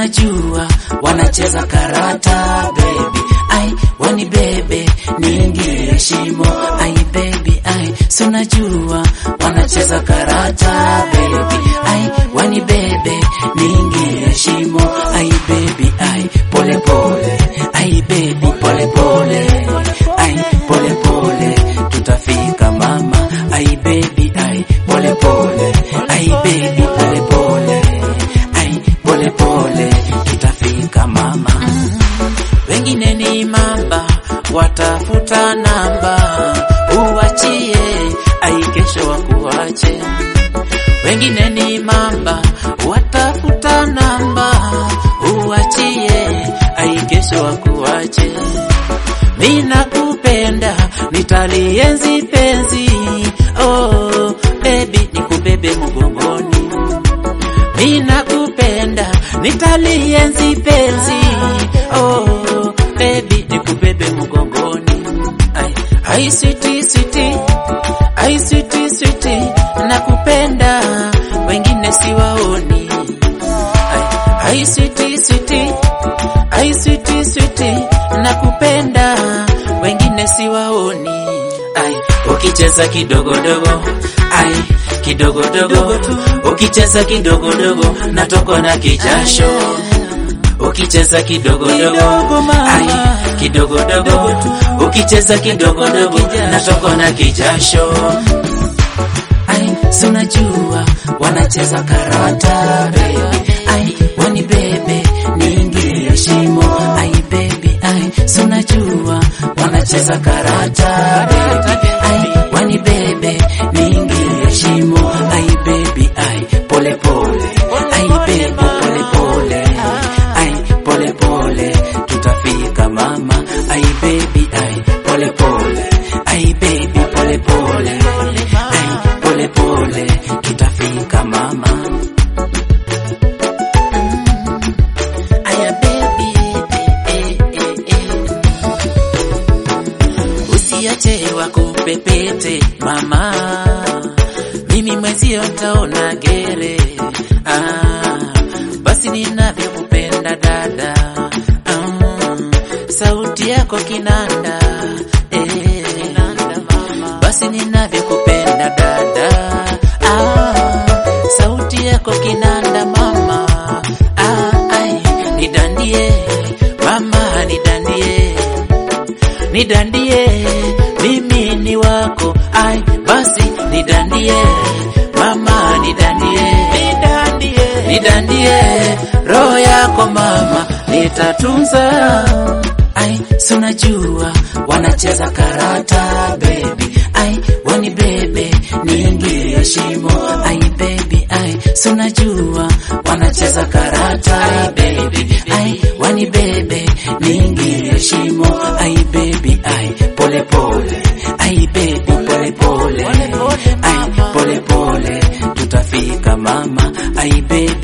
sunajua wanacheza karata baby ai wani bebe niingie shimo ai baby ai sunajua wanacheza karata baby ai wani bebe niingie shimo ai baby ai pole pole ai baby pole pole ai pole pole tutafika mama ai baby ai pole pole ai baby pole pole ai pole pole tutafika mama wengine ni mamba watafuta namba uwachie ai kesho wakuache wengine ni mamba watafuta namba uwachie ai kesho wakuache mina kupenda nitalienzi penzi oh baby nikubebe mgongoni mina kupenda nitalienzi penzi oh baby nikubebe mgongoni ai ai sweetie sweetie ai sweetie sweetie nakupenda wengine siwaoni ai ai sweetie sweetie ai sweetie sweetie nakupenda wengine siwaoni ai ukicheza kidogodogo ai kidogodogo ukicheza kidogodogo natokwa na kijasho ukicheza kidogodogo ai kidogodogo ukicheza kidogodogo natokwa na kijasho ai sunajua wanacheza karata baby ai wani bebe niingie shimo ai baby ai sunajua wanacheza karata baby ai wani bebe niingie shimo ai baby ai pole pole ai baby pole pole ai pole pole tutafika mama ai baby ai pole pole ai baby pole pole ai pole pole tutafika mama aya baby eh, eh, eh. usiache wakupepete mama mimi mwezio ntaona gere ah, basi ninavyokupenda dada ah, sauti yako kinanda eh, basi ninavyokupenda dada ah, sauti yako kinanda mama ah, ai, nidandie mama nidandie nidandie mimi ni wako ai basi nidandie mama nidandie nidandie nidandie roho yako mama nitatunza ai sunajua wanacheza karata baby ai wani bebe niingie shimo ai baby ai sunajua wanacheza karata ai baby ai wani bebe niingie shimo ai baby ai pole pole ai baby pole pole ai pole pole tutafika mama ai baby